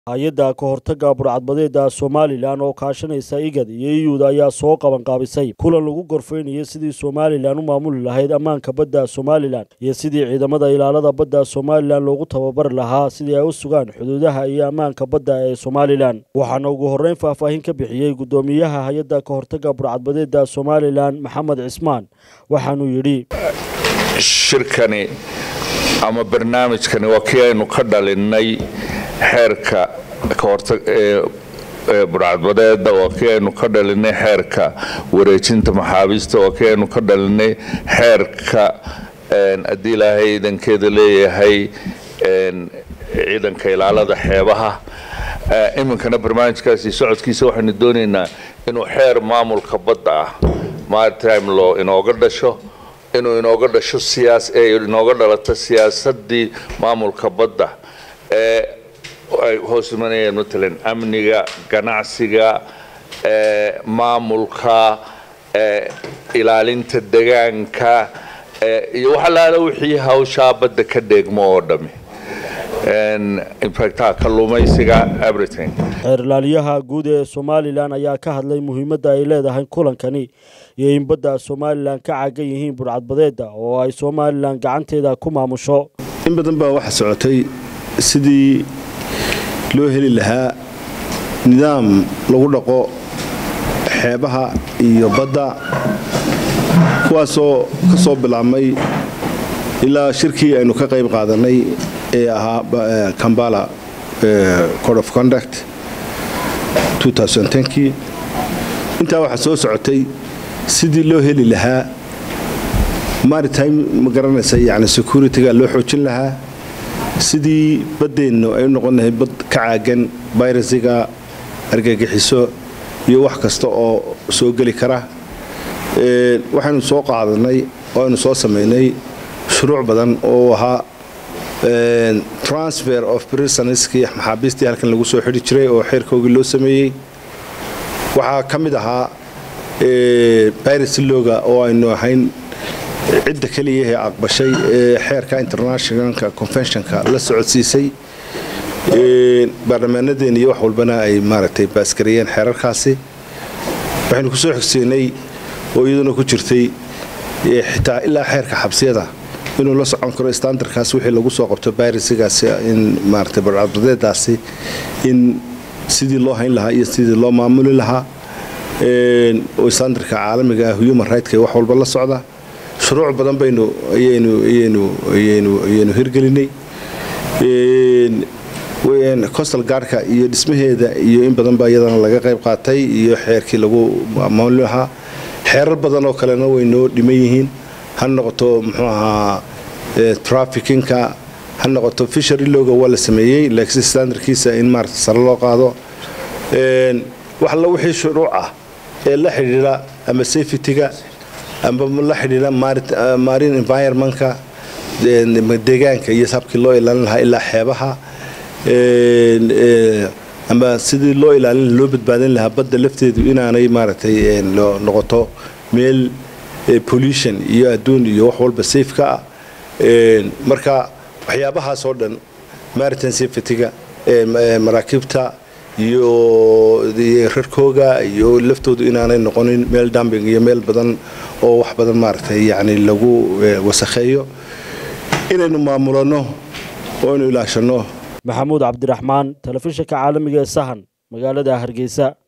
hay-adda ka hortagga burcadbadeeda somalilan oo kaashanaysa igad iyo iyuud ayaa soo qabanqaabisay kulan lagu gorfeynayo sidii somalilan u maamuli lahayd ammaanka badda somalilan iyo sidii ciidamada ilaalada badda somalilan loogu tababari lahaa sidii ay u sugaan xuduudaha iyo ammaanka badda ee somalilan waxaana ugu horreyn faahfaahin ka bixiyey guddoomiyaha hay-adda ka hortagga burcadbadeeda somalilan maxamed cismaan waxaanuu yidhi shirkani ama barnaamijkani waa kii aynu ka dhalinnay xeerka kahortag ee burcadbadeeda waa kii aynu ka dhalinay xeerka wareejinta maxaabiista waa kii aynu ka dhalinay xeerka haddii ilaahay ciidankeeda leeyahay ciidanka ilaalada xeebaha iminkana barnaamijkaasi socodkiisa waxaynu doonaynaa inuu xeer maamulka badda ah maritime law inooga dhasho inuu inooga dhasho siyaas ee inooga dhalato siyaasadii maamulka badda ee ay hoos imanayeen matalan amniga ganacsiga maamulka ilaalinta degaanka iyo waxalaala wixii hawshaa badda ka dheegmo oo dhami infacta kalluumaysiga everything xeer ilaaliyaha guud ee somalilan ayaa ka hadlay muhiimadda ay leedahay kulankani iyo in badda somalilan ka cagan yihiin burcadbadeeda oo ay somalilan gacanteeda ku maamusho in badan baa waxa socotay sidii loo heli lahaa nidaam lagu dhaqo xeebaha iyo badda kuwaasoo ka soo bilaabmay ilaa shirkii aynu ka qayb qaadanay ee ahaa kambala code of conduct kii intaa waxaa soo socotay sidii loo heli lahaa maritime ma garanaysa yani securityga loo xoojin lahaa sidii baddeennu ay u noqon lahayd bad ka caagan bayrasiga argagixiso iyo wax kasta oo soo geli kara waxaynu soo qaadanay oo aynu soo samaynay shuruuc badan oo ahaa transfer of prisonskii maxaabiistii halkan lagu soo xidhi jiray oo xeerkoogii loo sameeyey waxaa ka mid ahaa byrasilooga oo aynu ahayn cidda keliya ee aqbashay ee xeerka internationalka conventionka la socodsiisay baarlamaanadeena iyo wax walbana ay maaragtay baaskariyeen xeerarkaasi waxaynu ku soo xigsiinay oo iyaduna ku jirtay xitaa ilaa xeerka xabsiyada inuu la socon karo standardkaas wixii lagu soo qabto bayrisigaasi in maaragtay barcadbadeedaasi in sidii loo hayn lahaa iyo sidii loo maamuli lahaa oo standardka caalamiga ah human rightk wax walba la socda shuruuc badan baynu ayaynu ayaynu ayaynu ayaynu hirgelinay costal gaarhka iyo dhismaheeda iyo in badan baa iyadana laga qayb qaatay iyo xeerkii lagu maamuli lahaa xeerar badan oo kalena way noo dhiman yihiin ha noqoto muxuu ahaa trafikinka ha noqoto fishery loga waa la sameeyey laakiin standardkiisa in maarata sare loo qaado wax alla wixii shuruuc ah ee la xidhiidha ama safetyga ama la xidhiidha marine environmentka deegaanka iyo habkii loo ilaalin lahaa ilaa xeebaha ama sidii loo ilaalin loo badbaadin lahaa badda lafteedu inaanay maaragtay noqoto meel pollution iyo adduun iyo wax walba safeka ah marka waxyaabahaas oo dhan maritime safetyga maraakiibta iyo rarkooga iyo laftoodu inaanay noqonin meel dumbing iyo meel badan oo wax badan maaragtay yani lagu wasakheeyo inaynu maamulano oo aynu ilaashano maxamuud cabdiraxmaan telefishinka caalamiga ee sahan magaalada hargeysa